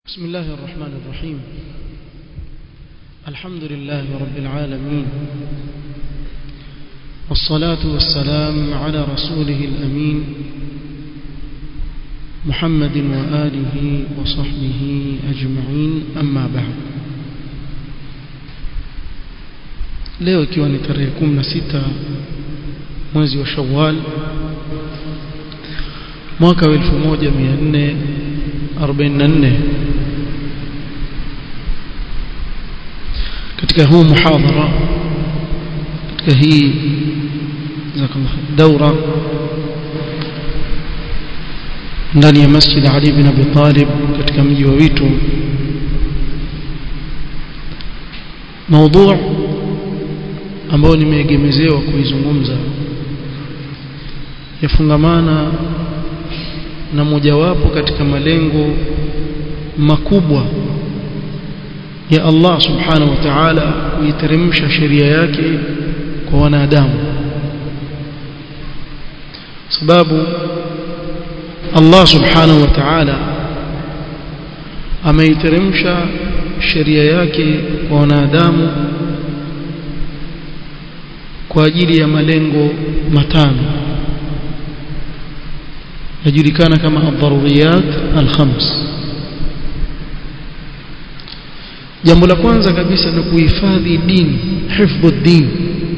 بسم الله الرحمن الرحيم الحمد لله رب العالمين والصلاة والسلام على رسوله الأمين محمد وآله وصحبه أجمعين أما بعد leo ikiwa ni tarehe 16 mwezi wa Shawwal mwaka wa 1444 katika huu muhadhara katika hii daura ndani ya Masjid Ali bin Abi Talib katika mji wa Witu موضوع ambao nimeegemezewa kuizungumza yafungamana na mojawapo katika malengo makubwa ya Allah subhanahu wa ta'ala kuiteremsha sheria yake kwa wanadamu sababu Allah subhanahu wa ta'ala ameiteremsha sheria yake kwa wanadamu kwa ajili ya malengo matano yajulikana kama ad-daruriyat al-khams jambo la kwanza kabisa ni kuhifadhi dini hifdhu din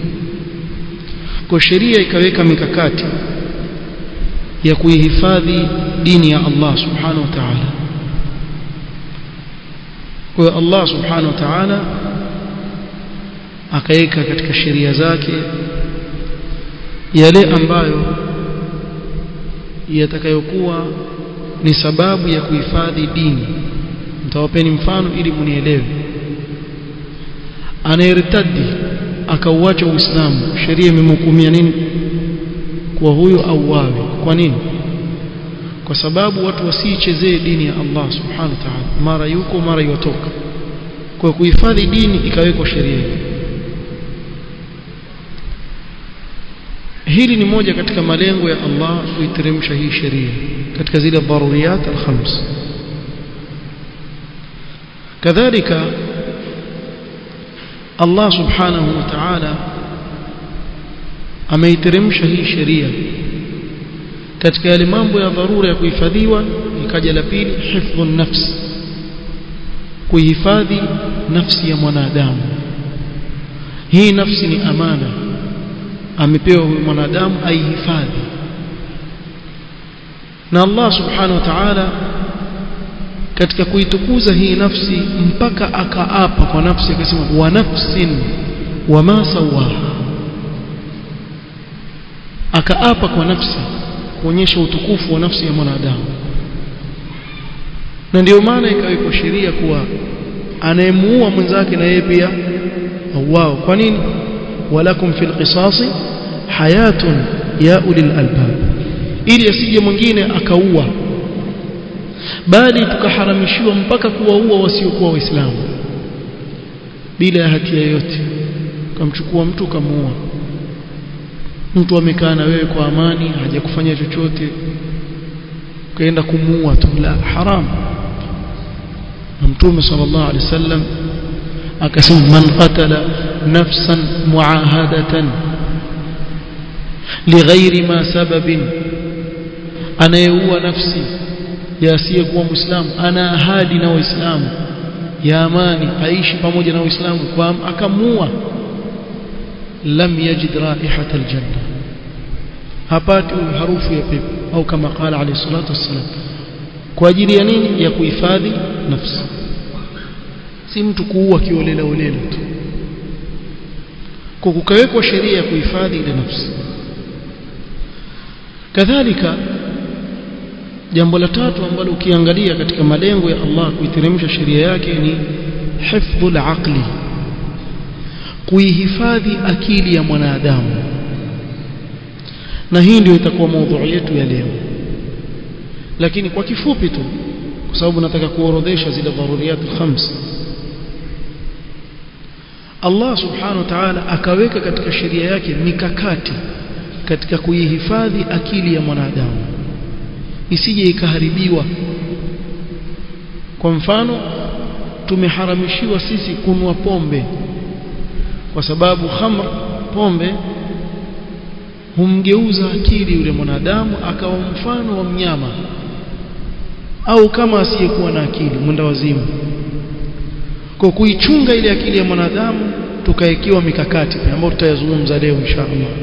kwa sheria ikaweka mikakati ya kuihifadhi dini ya Allah subhanahu wa ta'ala kwa Allah subhanahu wa ta'ala akaweka katika sheria zake yale ambayo yatakayokuwa ni sababu ya kuhifadhi dini nitawapeni mfano ili munielewe anayertadi akauacha uislamu sheria imemhukumia nini kwa huyo auawe kwa nini kwa sababu watu wasiichezee dini ya Allah subhanahu wa ta'ala mara yuko mara yotoka kwa kuhifadhi dini ikawekwa sheria hii hili ni moja katika malengo ya Allah kuiteremsha hii sheria katika zile daruriyat al-khams kadhalika Allah subhanahu wa ta'ala ameiteremsha hii sheria katika yale mambo ya dharura ya kuhifadhiwa ikaja la pili hifdhu nafs kuhifadhi nafsi ya mwanadamu hii nafsi ni amana amepewa huyu mwanadamu aihifadhi na Allah subhanahu wa ta'ala katika kuitukuza hii nafsi mpaka akaapa kwa nafsi akasema wa nafsin wama sawaha akaapa kwa nafsi kuonyesha utukufu wa nafsi ya mwanadamu na ndio maana ikawekwa sheria kuwa anayemuua mwenzake na yeye pia auao kwa nini walakum fil qisasi hayatun ya ulil albab ili asije mwingine akaua bali tukaharamishiwa mpaka kuwaua wasiokuwa waislamu bila ya hatia yoyote kamchukua mtu kamuua mtu amekaa na wewe kwa amani hajakufanya chochote ukaenda kumuua tu la haram na mtume sallallahu alaihi wasallam akasema man qatala nafsan muahadatan lighairi ma sababin anayeua nafsi ya asiyekuwa muislamu ana ahadi na waislamu ya amani aishi pamoja na waislamu kwa akamuua lam yajid raihata aljanna hapati harufu ya pepo au kama qala alayhi salatu wassalam kwa ajili ya nini ya kuhifadhi nafsi si mtu kuua kiolela olela tu kwa kukawekwa sheria ya kuhifadhi ile nafsi kadhalika jambo la tatu ambalo ukiangalia katika malengo ya Allah kuiteremsha sheria yake ni hifdhul aqli kuihifadhi akili ya mwanadamu na hii ndio itakuwa maudhui yetu ya leo lakini kwa kifupi tu kwa sababu nataka kuorodhesha zile dharuriyat khams Allah subhanahu wa ta'ala akaweka katika sheria yake mikakati katika kuihifadhi akili ya mwanadamu isije ikaharibiwa kwa mfano tumeharamishiwa sisi kunwa pombe kwa sababu khamr pombe humgeuza akili yule mwanadamu akawa mfano wa mnyama au kama asiyekuwa na akili mwenda wazimu kwa kuichunga ile akili ya mwanadamu tukaekiwa mikakati ambayo tutayazungumza leo inshallah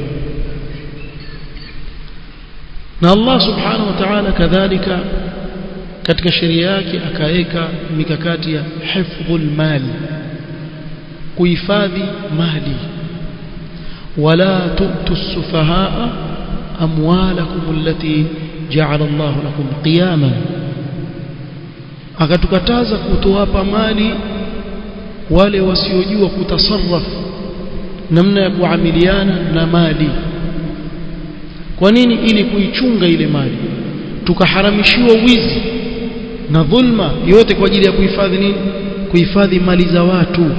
na Allah subhanahu wa ta'ala kadhalika katika sheria yake akaweka mikakati ya hifdhul mali kuhifadhi mali wala tu'tu as-sufahaa amwalakum allati ja'ala Allah lakum qiyaman akatukataza kutowapa mali wale wasiojua kutasarraf namna ya kuamiliana na mali kwa nini ili kuichunga ile mali tukaharamishiwa wizi na dhulma yote kwa ajili ya kuhifadhi nini kuhifadhi mali za watu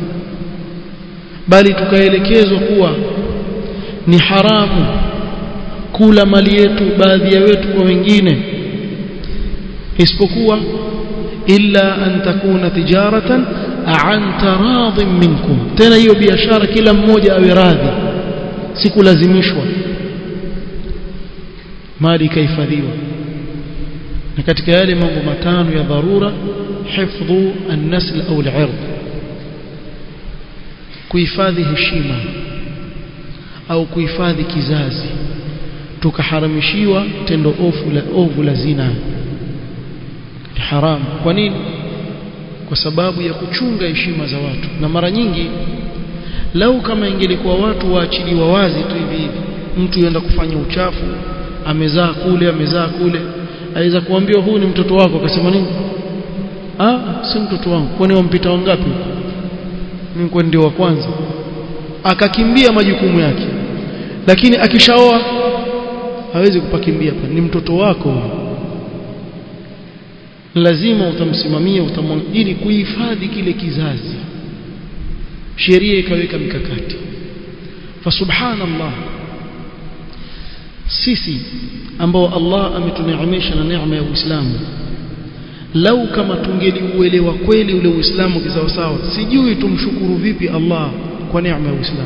bali tukaelekezwa kuwa ni haramu kula mali yetu baadhi ya wetu kwa wengine isipokuwa illa an takuna tijaratan an taradhin minkum tena hiyo biashara kila mmoja awe radhi sikulazimishwa mali ikahifadhiwa na katika yale mambo matano ya dharura hifdhu an-nasl au al-'ird kuhifadhi heshima au kuhifadhi kizazi tukaharamishiwa tendo ofu la ovu la zina haram kwa nini kwa sababu ya kuchunga heshima za watu na mara nyingi lau kama ingelikuwa watu waachiliwa wazi tu hivi hivi mtu yenda kufanya uchafu amezaa kule amezaa kule aweza kuambiwa huu ni mtoto wako akasema nini ah si mtoto wangu kwani wampita wangapi mimi kwa ndio wa kwanza akakimbia majukumu yake lakini akishaoa hawezi kupakimbia ni mtoto wako lazima utamsimamia utamwona ili kuhifadhi kile kizazi sheria ikaweka mikakati fa subhanallah sisi ambao Allah ametuneemesha na neema ya Uislamu lau kama tungeliuelewa kweli ule Uislamu kisawasawa sijui tumshukuru vipi Allah kwa neema ya Uislamu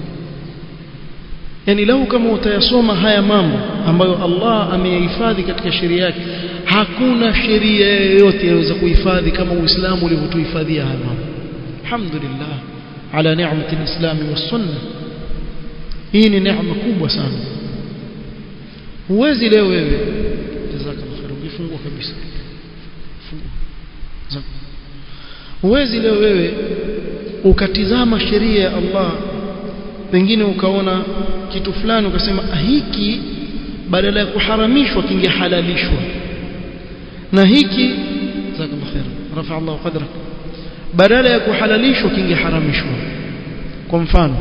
yani lau kama utayasoma haya mambo ambayo Allah ameyahifadhi katika sheria yake hakuna sheria yoyote yaweza kuhifadhi kama Uislamu ulivyotuhifadhia haya mambo alhamdulillah ala ni'mati alislam was sunnah hii ni neema kubwa sana huwezi leo wewe jazakallahu khair ungefungua kabisa fungua huwezi leo wewe ukatizama sheria ya Allah pengine ukaona kitu fulani ukasema hiki badala ya kuharamishwa kingehalalishwa na hiki jazakallahu khair rafa Allah qadrak badala ya kuhalalishwa kingeharamishwa kwa mfano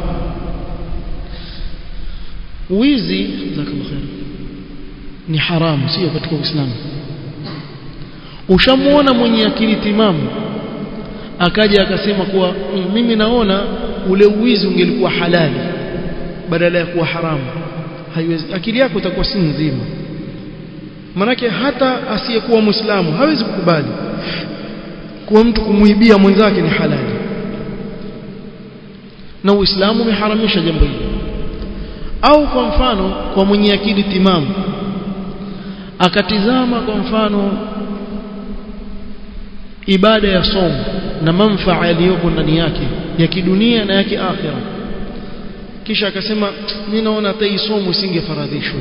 wizi jazakallahu khair ni haramu sio katika Uislamu ushamuona mwenye akili timamu akaja akasema kuwa mm, mimi naona ule uwizi ungelikuwa halali badala ya kuwa haramu haiwezi akili yako itakuwa si nzima manake hata asiyekuwa muislamu hawezi kukubali kuwa mtu kumuibia mwenzake ni halali na uislamu umeharamisha jambo hili au kwa mfano kwa mwenye akili timamu akatizama kwa mfano ibada ya somo na manfaa yaliyoko ndani yake ya kidunia na ya kiakhira kisha akasema mimi naona hata hii somo isingefaradhishwa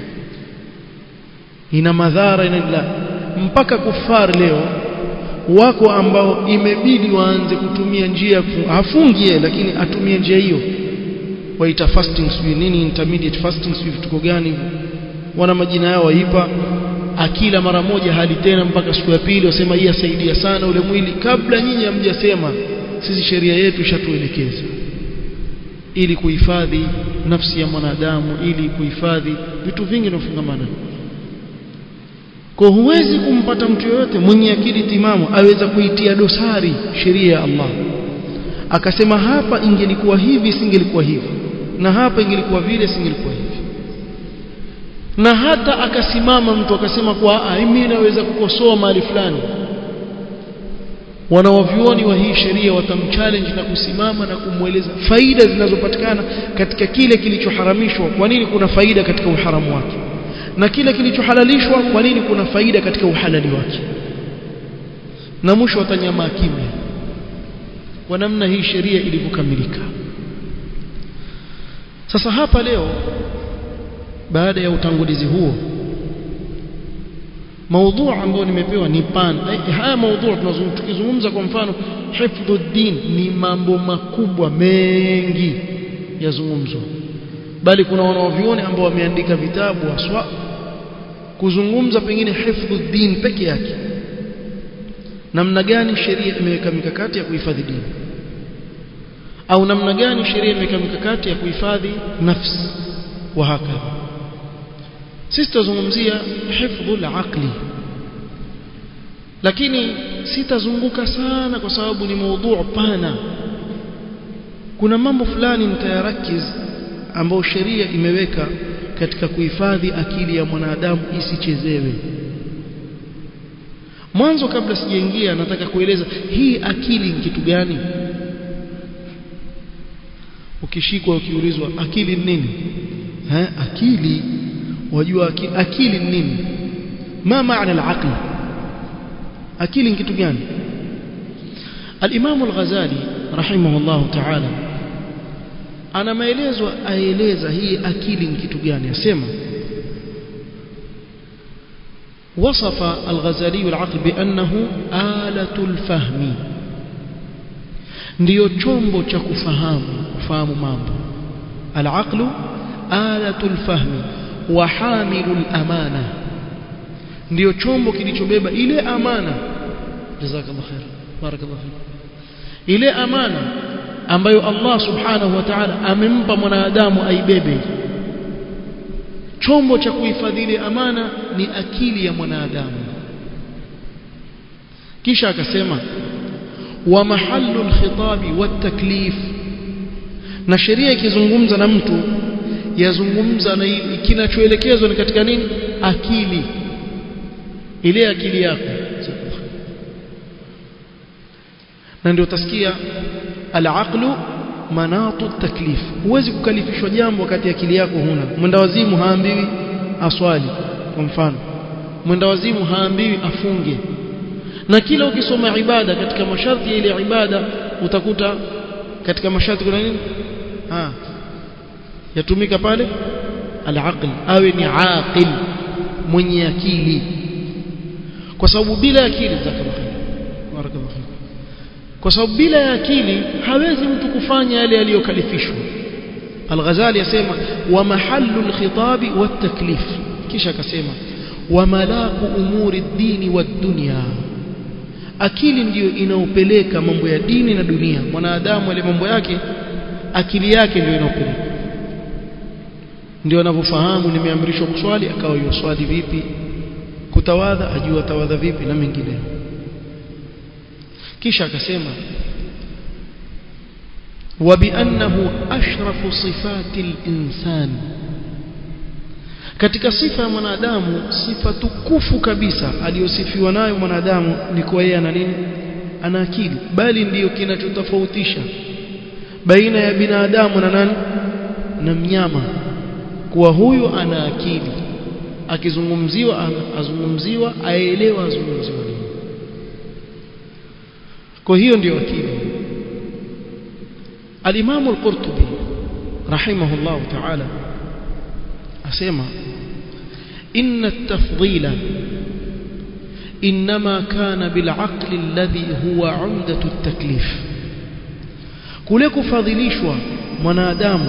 ina madhara ina la mpaka kufar leo wako ambao imebidi waanze kutumia njia hafungie lakini atumie njia hiyo waita fasting sijui nini intermediate fasting sijui vituko gani hivyo wana majina yao waipa akila mara moja hali tena mpaka siku ya pili wasema hii asaidia sana ule mwili kabla nyinyi hamjasema sisi sheria yetu ishatuelekeza ili kuhifadhi nafsi ya mwanadamu ili kuhifadhi vitu vingi vinafungamana kwa huwezi kumpata mtu yoyote mwenye akili timamu aweza kuitia dosari sheria ya Allah akasema hapa ingelikuwa hivi singelikuwa hivi na hapa ingelikuwa vile singelikuwa hivi na hata akasimama mtu akasema kwa mimi naweza kukosoa mahali fulani wanawavyuoni wa hii sheria watamchallenge na kusimama na kumweleza faida zinazopatikana katika kile kilichoharamishwa kwa nini kuna faida katika uharamu wake na kile kilichohalalishwa kwa nini kuna faida katika uhalali wake na mwisho watanyamaa kimya kwa namna hii sheria ilivyokamilika sasa hapa leo baada ya utangulizi huo maudhu ambayo nimepewa ni pan haya maudhu tunazungumza kwa mfano hifdhuddin ni mambo makubwa mengi yazungumzwa bali kuna wanaovioni ambao wameandika vitabu haswa kuzungumza pengine hifdhuddin peke yake namna gani sheria imeweka mikakati ya kuhifadhi dini au namna gani sheria imeweka mikakati ya kuhifadhi nafsi wa hakadha sisi tutazungumzia hifdhul aqli lakini sitazunguka sana kwa sababu ni maudhu pana kuna mambo fulani nitayarakiz ambayo sheria imeweka katika kuhifadhi akili ya mwanadamu isichezewe mwanzo kabla sijaingia nataka kueleza hii akili ni kitu gani ukishikwa ukiulizwa akili ni nini ha akili wajua akili, akili ni nini ma maana al-aql akili ni kitu gani al-Imam al-Ghazali rahimahullah ta'ala ana maelezo aeleza hii akili ni kitu gani asema وصف الغزالي العقل بأنه آلة الفهم ndio chombo cha kufahamu kufahamu mambo al-aqlu alatu al-fahmi wa hamilu al-amana ndio chombo kilichobeba ile amana jazakallahu khair barakallahu fik ile amana ambayo Allah subhanahu wa ta'ala amempa mwanadamu aibebe chombo cha kuhifadhi ile amana ni akili ya mwanadamu kisha akasema wa mahallu alkhitabi wataklif na sheria ikizungumza na mtu yazungumza na kinachoelekezwa ni katika nini akili ile akili yako na ndio utasikia al-aqlu manatu taklif huwezi kukalifishwa jambo wakati akili yako huna mwenda wazimu haambiwi aswali kwa mfano mwenda wazimu haambiwi afunge na kila ukisoma ibada katika masharti ya ile ibada utakuta katika masharti kuna nini ah yatumika pale al-aql awe ni aqil mwenye akili kwa sababu bila akili zakallahu barakallahu kwa sababu bila ya akili hawezi mtu kufanya yale aliyokalifishwa Al-Ghazali yasema wa mahallu al-khitabi wat-taklif kisha akasema wa malaku umuri ad-dini wad-dunya akili ndiyo inaopeleka mambo ya dini na dunia mwanadamu ile mambo yake akili yake ndiyo inaopeleka ndio anavyofahamu nimeamrishwa kuswali akawa yoswali vipi kutawadha ajua tawadha vipi na mengineyo kisha akasema وبأنه أشرف صفات الإنسان katika sifa ya mwanadamu sifa tukufu kabisa aliyosifiwa nayo mwanadamu ni kwa yeye ana nini ana akili bali ndiyo kinachotofautisha baina ya binadamu na nani na mnyama kuwa huyu ana akili akizungumziwa azungumziwa aelewa azungumziwa nini kwa hiyo ndiyo akili al-Imam al-Qurtubi rahimahullah ta'ala asema inna at-tafdila inma kana bil-aql alladhi huwa 'umdatu at-taklif kule kufadhilishwa mwanadamu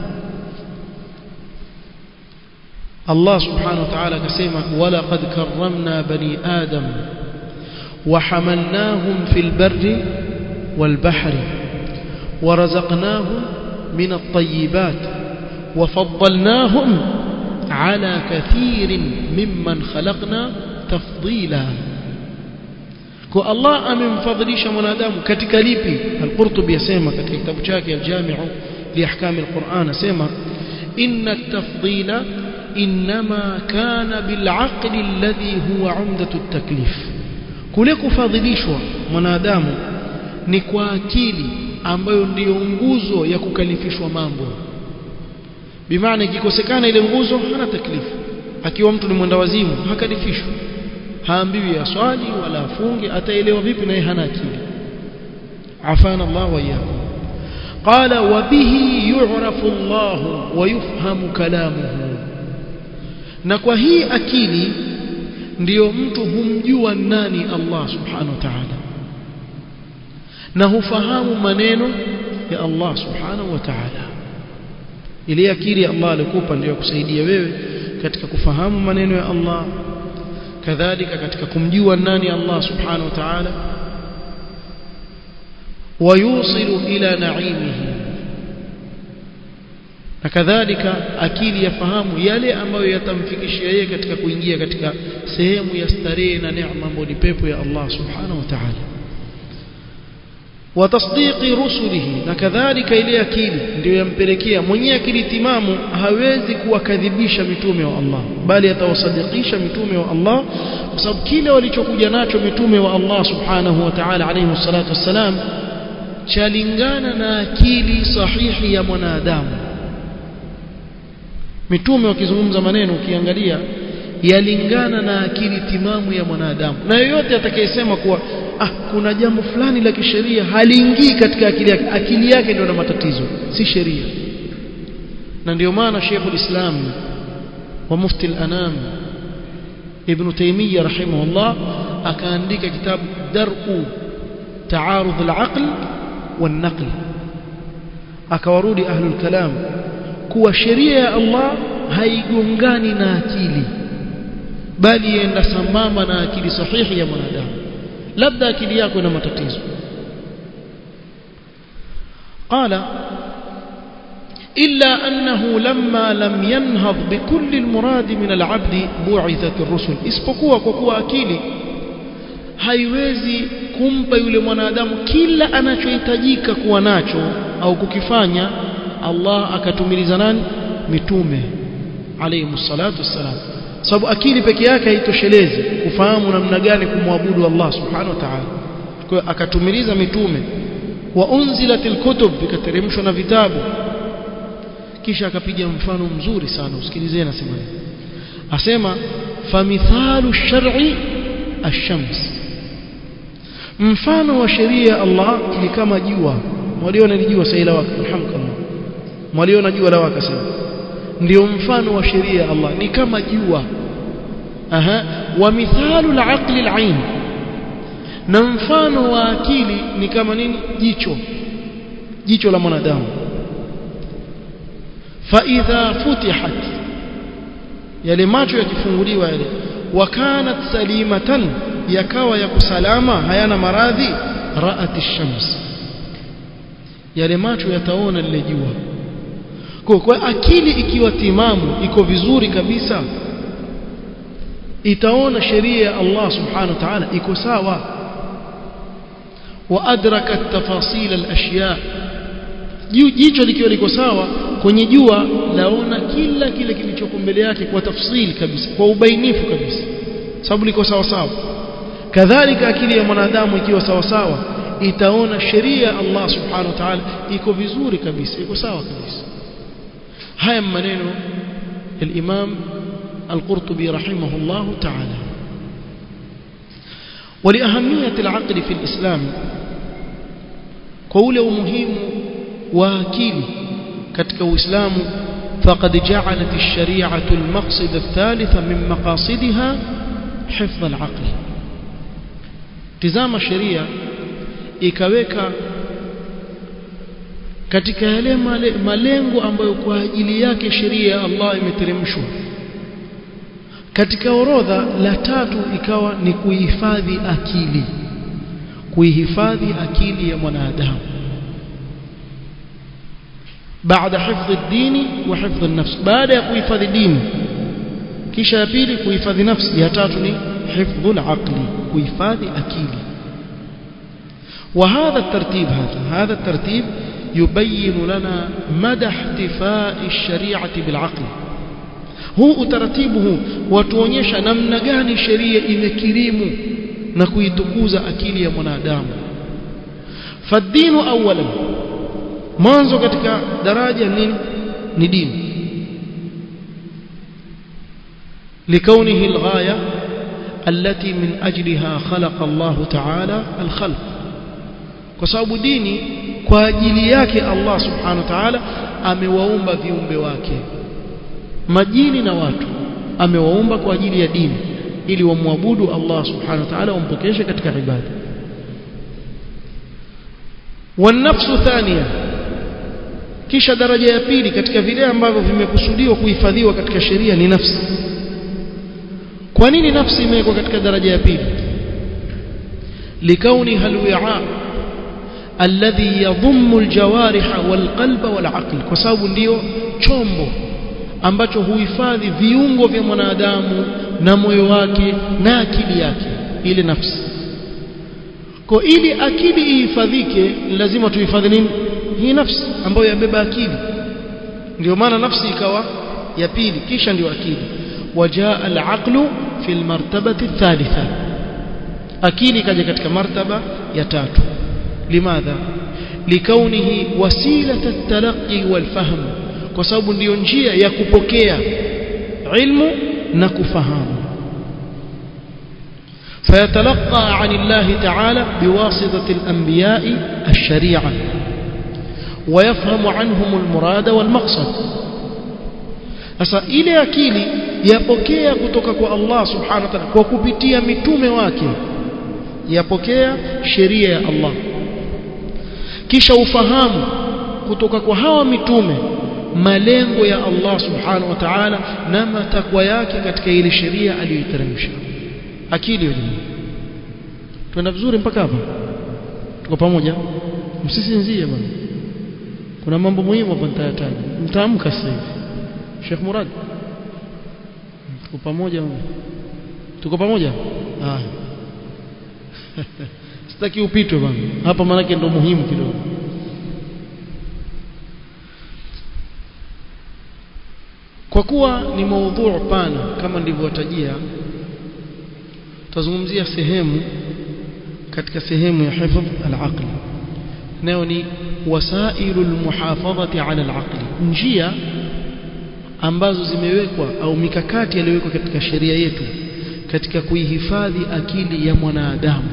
Allah subhanahu wa ta'ala akasema wala qad karramna bani adam وحملناهم في البر والبحر ورزقناهم من الطيبات وفضلناهم على كثير ممن خلقنا تفضيلا kwa Allah amemfadhilisha mwanadamu katika lipi al-Qurtubi yasema katika kitabu chake al-Jami'u li ahkam al-Qur'an asema inna at-tafdila inma kana bil-aqli alladhi huwa 'umdatu at-taklif kule kufadhilishwa mwanadamu ni kwa akili ambayo ndiyo nguzo ya kukalifishwa mambo bimaana ikikosekana ile nguzo hana taklifu akiwa mtu ni mwenda wazimu hakalifishwi haambiwi aswali wala afunge ataelewa vipi naye hana akili afana Allah wa iyyakum qala wa bihi yu'rafu Allah wa yufhamu kalamuhu na kwa hii akili ndiyo mtu humjua nani Allah subhanahu wa ta'ala na hufahamu maneno ya Allah subhanahu wa ta'ala ile akili Allah alikupa ndio kusaidia wewe katika kufahamu maneno ya Allah kadhalika katika kumjua nani Allah subhanahu wa ta'ala wayusilu ila naimihi na kadhalika akili yafahamu yale ambayo yatamfikishia yeye katika kuingia katika sehemu ya starehe na neema ambayo ni pepo ya Allah subhanahu wa ta'ala watasdiqi rusulihi na kadhalika ile akili ndio yampelekea mwenye akili timamu hawezi kuwakadhibisha mitume wa Allah bali atawasadikisha mitume wa Allah kwa sababu kile walichokuja nacho mitume wa Allah subhanahu wa ta'ala alayhi salatu wassalam chalingana na akili sahihi ya mwanadamu mitume wakizungumza maneno ukiangalia yalingana na akili timamu ya mwanadamu na yoyote atakayesema kuwa ah kuna jambo fulani la kisheria haliingii katika akili yake akili yake ndio na matatizo si sheria na ndio maana Sheikh ulislam wa mufti al-anam Ibn Taymiyyah rahimahullah akaandika kitabu Dar'u Ta'arud al-aql wan-naql akawarudi ahlul kalam kuwa sheria ya Allah haigongani na akili bali yenda sambamba na akili sahihi ya mwanadamu labda akili yako ina matatizo قال إلا أنه لما لم ينهض بكل المراد من العبد بعثت الرسل isipokuwa kwa kuwa akili haiwezi kumpa yule mwanadamu kila anachohitajika kuwa nacho au kukifanya Allah akatumiliza nani mitume alayhi salatu wassalam sababu akili peke yake haitoshelezi kufahamu namna gani kumwabudu Allah subhanahu wa ta'ala kwa hiyo akatumiliza mitume wa unzilatil kutub vikateremshwa na vitabu kisha akapiga mfano mzuri sana usikilizeni nasema asema famithalu shar'i ash-shams mfano wa sheria ya Allah ni kama jua mwaliona ni jua saila waka alhamdulillah mwaliona jua la waka sasa ndio mfano wa sheria ya Allah ni kama jua aha wa mithalu al-aqli al-ain na mfano wa akili ni kama nini jicho jicho la mwanadamu fa idha futihat yale macho yakifunguliwa yale wakanat salimatan yakawa ya kusalama hayana maradhi ra'at ash-shams yale macho yataona lile jua kwa, kwa akili ikiwa timamu iko vizuri kabisa itaona sheria ya Allah subhanahu wa ta'ala iko sawa wa adraka tafasil al-ashya jicho likiwa liko sawa kwenye jua laona kila kile kilichoko mbele yake kwa tafsili kabisa kwa ubainifu kabisa sababu liko sawa sawa kadhalika akili ya mwanadamu ikiwa sawa sawa itaona sheria ya Allah subhanahu wa ta'ala iko vizuri kabisa iko sawa kabisa haya maneno الإمام القرطبي رحمه الله تعالى ولأهمية العقل في الإسلام قول مهم واكيل كتك إسلام فقد جعلت الشريعة المقصد الثالث من مقاصدها حفظ العقل تزام الشريعة ikaweka katika yale malengo ambayo kwa ajili yake sheria ya Allah imeteremshwa katika orodha la tatu ikawa ni kuhifadhi akili kuihifadhi akili ya mwanadamu baada hifdhi dini wa hifdhi nafsi baada ya kuhifadhi dini kisha ya pili kuhifadhi nafsi ya tatu ni hifdhul aqli kuhifadhi akili وهذا الترتيب هذا هذا الترتيب يبين لنا مدى احتفاء الشريعة بالعقل هو utaratibu huu watuonyesha namna gani sheria imekirimu na kuitukuza akili ya mwanadamu fadinu awalan mwanzo katika daraja nini ni dini لكونه الغاية التي من أجلها خلق الله تعالى الخلق وسبب ديني kwa ajili yake Allah subhanahu wa ta'ala amewaumba viumbe wake majini na watu amewaumba kwa ajili ya dini ili wamwabudu Allah subhanahu wa ta'ala wampokeshe katika ibada wanafsu thania kisha daraja ya pili katika vile ambavyo vimekusudiwa kuhifadhiwa katika sheria ni nafsi kwa nini nafsi imewekwa katika daraja ya pili likauniha alwi'a alladhi yadhummu aljawariha walqalba walaql kwa sababu ndiyo chombo ambacho huhifadhi viungo vya mwanadamu na moyo wake na akili yake ile nafsi kwa ili akili ihifadhike lazima tuhifadhi nini hii nafsi ambayo yabeba akili ndio maana nafsi ikawa ya pili kisha ndio akili wajaa al-aqlu fi al-martabati ath-thalitha akili kaja katika martaba ya tatu limadha likaunihi wasilata at-talaqqi wal-fahm kwa sababu ndiyo njia ya kupokea ilmu na kufahamu فيتلقى عن الله تعالى بواسطة الأنبياء الشريعة ويفهم عنهم المراد والمقصد sasa ile akili yapokea kutoka kwa Allah subhanahu wa ta'ala kwa kupitia mitume wake yapokea sheria ya Allah kisha ufahamu kutoka kwa hawa mitume malengo ya Allah subhanahu wa ta'ala na matakwa yake katika ile sheria aliyoiteremsha akili hiyo twenda vizuri mpaka hapa tuko pamoja msisinzie bwana kuna mambo muhimu hapa nitayataja mtaamka sasa hivi Sheikh Murad tuko pamoja tuko pamoja ah sitaki upitwe bwana hapa maana ndo muhimu kidogo kwa kuwa ni maudhu pana kama nilivyowatajia tutazungumzia sehemu katika sehemu ya hifdh al-aql nayo ni wasailul muhafadhati ala al-aql njia ambazo zimewekwa au mikakati iliyowekwa katika sheria yetu katika kuihifadhi akili ya mwanadamu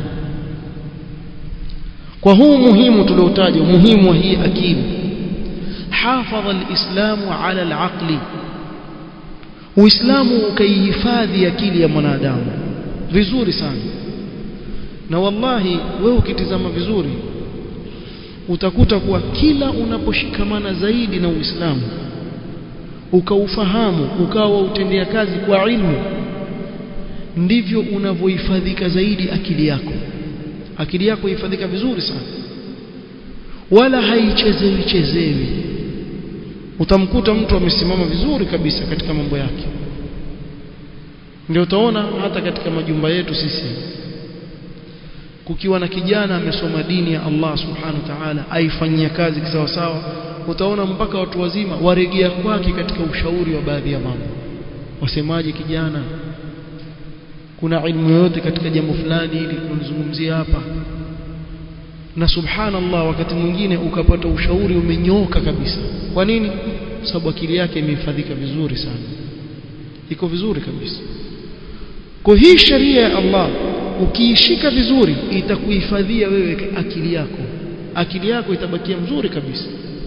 kwa huu muhimu tuliotaja muhimu wa hii akili hafadha alislamu ala alaqli uislamu ukaihifadhi akili ya mwanadamu vizuri sana na wallahi wewe ukitizama vizuri utakuta kuwa kila unaposhikamana zaidi na uislamu ukaufahamu ukawa utendea kazi kwa ilmu ndivyo unavyohifadhika zaidi akili yako akili yako ihifadhika vizuri sana wala haichezewi chezewi utamkuta mtu amesimama vizuri kabisa katika mambo yake ndio utaona hata katika majumba yetu sisi kukiwa na kijana amesoma dini ya Allah subhanahu wa ta'ala aifanyia kazi kisawasawa utaona mpaka watu wazima waregea kwake katika ushauri wa baadhi ya mambo wasemaje kijana kuna ilmu yote katika jambo fulani ili kunizungumzia hapa na subhanallah wakati mwingine ukapata ushauri umenyoka kabisa kwa nini sababu akili yake imehifadhika vizuri sana iko vizuri kabisa kwa hii sheria ya Allah ukiishika vizuri itakuhifadhia wewe akili yako akili yako itabakia mzuri kabisa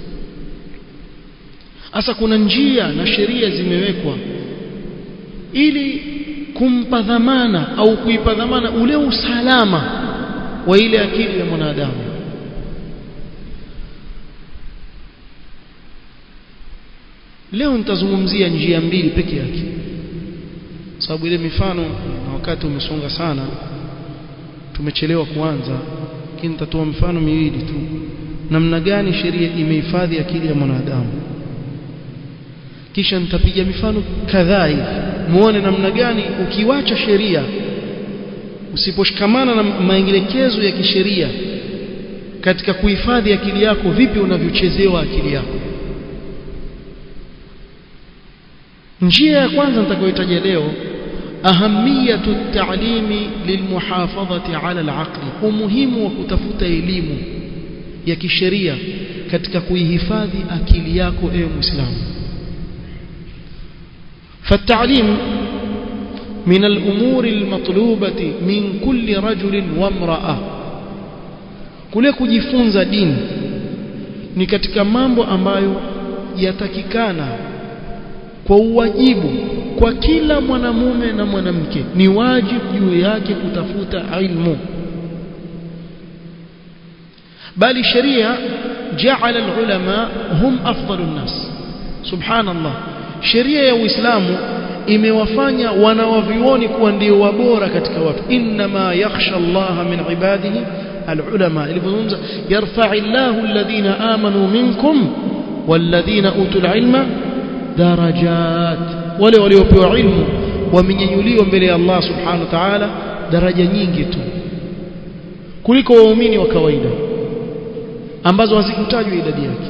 Sasa kuna njia na sheria zimewekwa ili kumpa dhamana au kuipa dhamana ule usalama wa ile akili ya mwanadamu leo nitazungumzia njia mbili peke yake sababu ile mifano na wakati umesonga sana tumechelewa kuanza lakini nitatoa mifano miwili tu namna gani sheria imehifadhi akili ya mwanadamu kisha nitapiga mifano kadhaa hivi muone namna gani ukiwacha sheria usiposhikamana na maelekezo ya kisheria katika kuhifadhi akili yako vipi unavyochezewa akili yako njia ya kwanza nitakayotaja leo أهمية التعليم للمحافظة على العقل umuhimu wa kutafuta elimu ya kisheria katika kuihifadhi akili yako ewe muislamu فالتعليم من الأمور المطلوبة من كل رجل وامرأة kule kujifunza dini ni katika mambo ambayo yatakikana kwa uwajibu kwa kila mwanamume na mwanamke ni wajibu juu yake kutafuta ilmu bali sheria jaala alulama hum afdalun nas subhanallah sheria ya uislamu imewafanya wanawavioni kuwa ndio wabora katika watu inma yakhsha Allah min ibadihi alulama ilizungumza yarfa'u Allahu alladhina amanu minkum walladhina utul ilma darajat wale waliopewa ilmu wamenyanyuliwa mbele ya Allah subhanahu wa ta'ala daraja nyingi tu kuliko waumini wa kawaida ambazo hazikutajwa idadi yake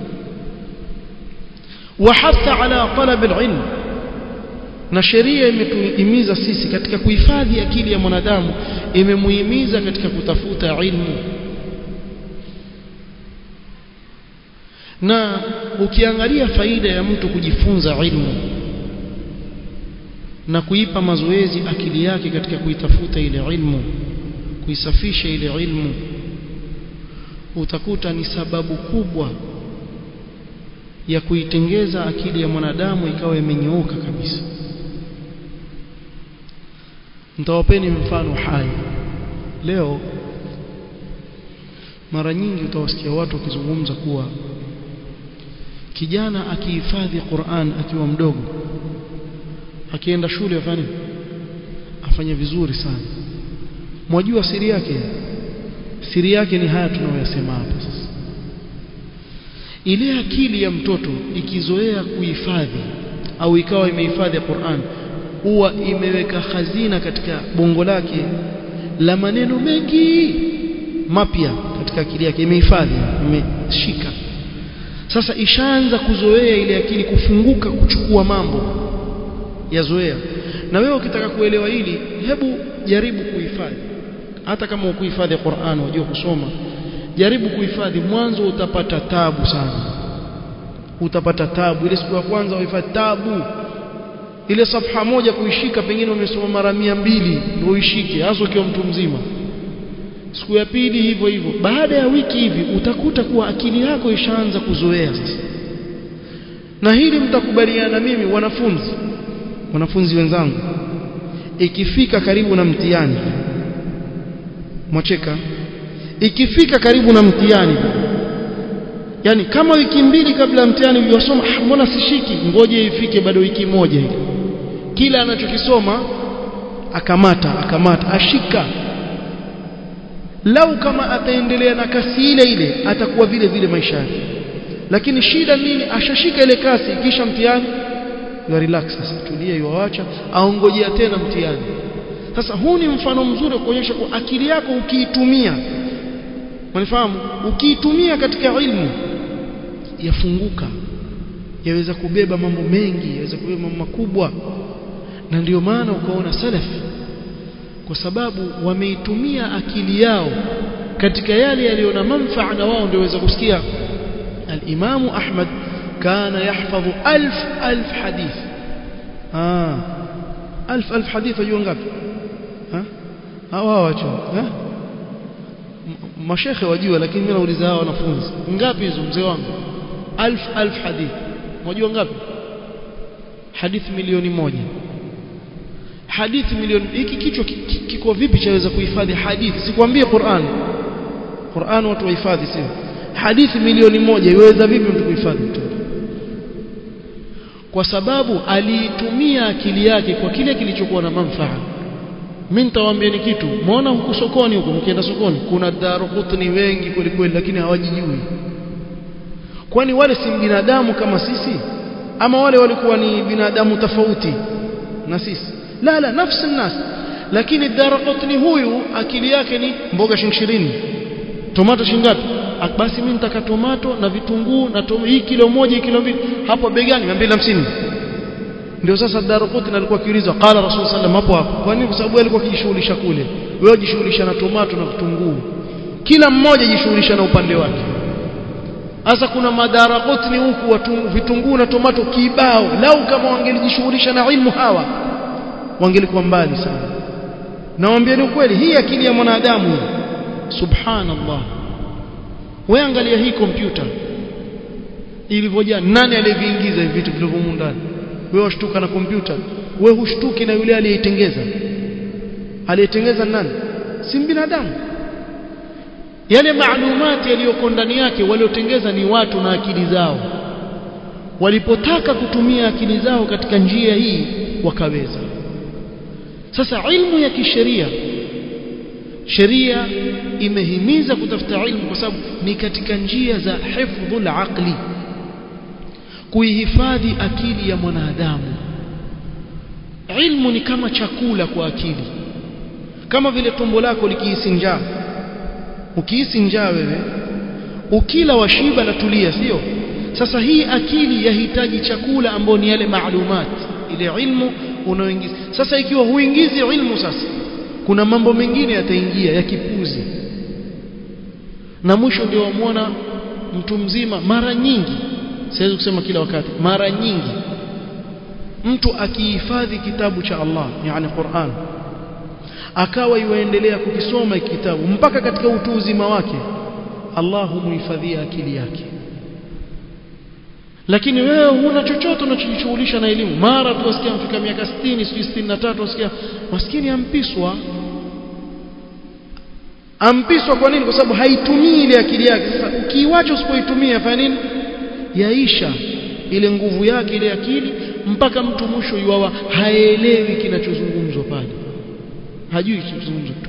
wahatha ala talab alilm na sheria imetuhimiza sisi katika kuhifadhi akili ya mwanadamu imemuhimiza katika kutafuta ilmu na ukiangalia faida ya mtu kujifunza ilmu na kuipa mazoezi akili yake katika kuitafuta ile ilmu kuisafisha ile ilmu utakuta ni sababu kubwa ya kuitengeza akili ya mwanadamu ikawa imenyooka kabisa nitawapeni mfano hai leo mara nyingi utawasikia watu wakizungumza kuwa kijana akihifadhi Qur'an akiwa mdogo akienda shule afanye afanye vizuri sana mwajua siri yake siri yake ni haya tunayoyasema hapa sasa ile akili ya mtoto ikizoea kuhifadhi au ikawa imehifadhi Qur'an huwa imeweka hazina katika bongo lake la maneno mengi mapya katika akili yake imehifadhi imeshika sasa ishaanza kuzoea ile akili kufunguka kuchukua mambo yazoea na wewe ukitaka kuelewa hili hebu jaribu kuhifadhi hata kama ukuhifadhi Qur'an unajua kusoma jaribu kuhifadhi mwanzo utapata tabu sana utapata tabu ile siku ya kwanza uhifadhi tabu ile safha moja kuishika pengine umesoma mara mia mbili ndio uishike hasa ukiwa mtu mzima siku ya pili hivyo hivyo baada ya wiki hivi utakuta kuwa akili yako ishaanza kuzoea sasa na hili mtakubaliana mimi wanafunzi wanafunzi wenzangu ikifika karibu na mtihani mwacheka ikifika karibu na mtihani yani kama wiki mbili kabla ya mtihani uliosoma mbona sishiki ngoje ifike bado wiki moja ile kila anachokisoma akamata akamata ashika lau kama ataendelea na kasi ile ile atakuwa vile vile maisha yake lakini shida nini ashashika ile kasi kisha mtihani ya relax sasa tulia yuacha aongojea tena mtihani sasa huu ni mfano mzuri wa kuonyesha kwa akili yako ukiitumia unifahamu ukiitumia katika ilmu yafunguka yaweza kubeba mambo mengi yaweza kubeba mambo makubwa na ndio maana ukaona salafi kwa sababu wameitumia akili yao katika yale yaliyo na manfaa na wao ndio waweza kusikia al-Imam Ahmad kana yahfadhu alf alf hadith ah alf alf hadith ajua ngapi ha hawa wacho ha mashekhe wajua lakini mimi nauliza hawa wanafunzi ngapi hizo mzee wangu alf alf hadith unajua ngapi hadithi milioni moja hadithi milioni hiki kichwa kiko vipi chaweza kuhifadhi hadithi sikwambie Qur'an Qur'an watu wahifadhi sio hadithi milioni moja iweza vipi mtu kuhifadhi kwa sababu aliitumia akili yake kwa kile kilichokuwa na manufaa mimi nitawaambia ni kitu muona huko sokoni huko mkienda sokoni kuna darukutni wengi kweli kweli lakini hawajijui kwani wale si binadamu kama sisi ama wale walikuwa ni binadamu tofauti na sisi la la nafsi nas lakini darukutni huyu akili yake ni mboga shilingi 20 tomato shilingi ngapi basi mimi nitaka tomato na vitunguu na tom, hii kilo moja hii kilo mbili hapo begani 250 ndio sasa Darqutni alikuwa akiulizwa qala rasul sallam hapo hapo kwa nini kwa sababu alikuwa akijishughulisha kule wewe jishughulisha na tomato na vitunguu kila mmoja jishughulisha na upande wake sasa kuna madaraqutni huku vitunguu na tomato kibao lau kama wangelijishughulisha na ilmu hawa wangelikuwa mbali sana nawaambieni ukweli hii akili ya mwanadamu subhanallah wewe angalia hii kompyuta ilivyojaa nani aliyeviingiza hivi vitu vilivyomo ndani wewe washtuka na kompyuta wewe hushtuki na yule aliyeitengeza aliyetengeza nani si binadamu yale maalumati yaliyoko ndani yake waliotengeza ni watu na akili zao walipotaka kutumia akili zao katika njia hii wakaweza sasa ilmu ya kisheria sheria imehimiza kutafuta ilmu kwa sababu ni katika njia za hifdhul aqli kuihifadhi akili ya mwanadamu ilmu ni kama chakula kwa akili kama vile tumbo lako likihisi njaa ukihisi njaa wewe ukila washiba na tulia sio sasa hii akili yahitaji chakula ambao ni yale maalumat ile ilmu unaoingiza sasa ikiwa huingizi ilmu sasa kuna mambo mengine yataingia ya kipuzi na mwisho ndio wamwona mtu mzima mara nyingi siwezi kusema kila wakati mara nyingi mtu akihifadhi kitabu cha Allah yani Qur'an akawa yuendelea kukisoma kitabu mpaka katika utu uzima wake Allah humuhifadhia akili yake lakini wewe huna chochote unachojishughulisha na elimu mara tu wasikia mfika miaka 60 sijui 63 wasikia maskini ampiswa ampiswa kwa nini kwa sababu haitumii ile akili yake sasa ukiiwacha usipoitumia fanya nini yaisha ile nguvu yake ile akili mpaka mtu mwisho yuawa haelewi kinachozungumzwa pale hajui kinachozungumzwa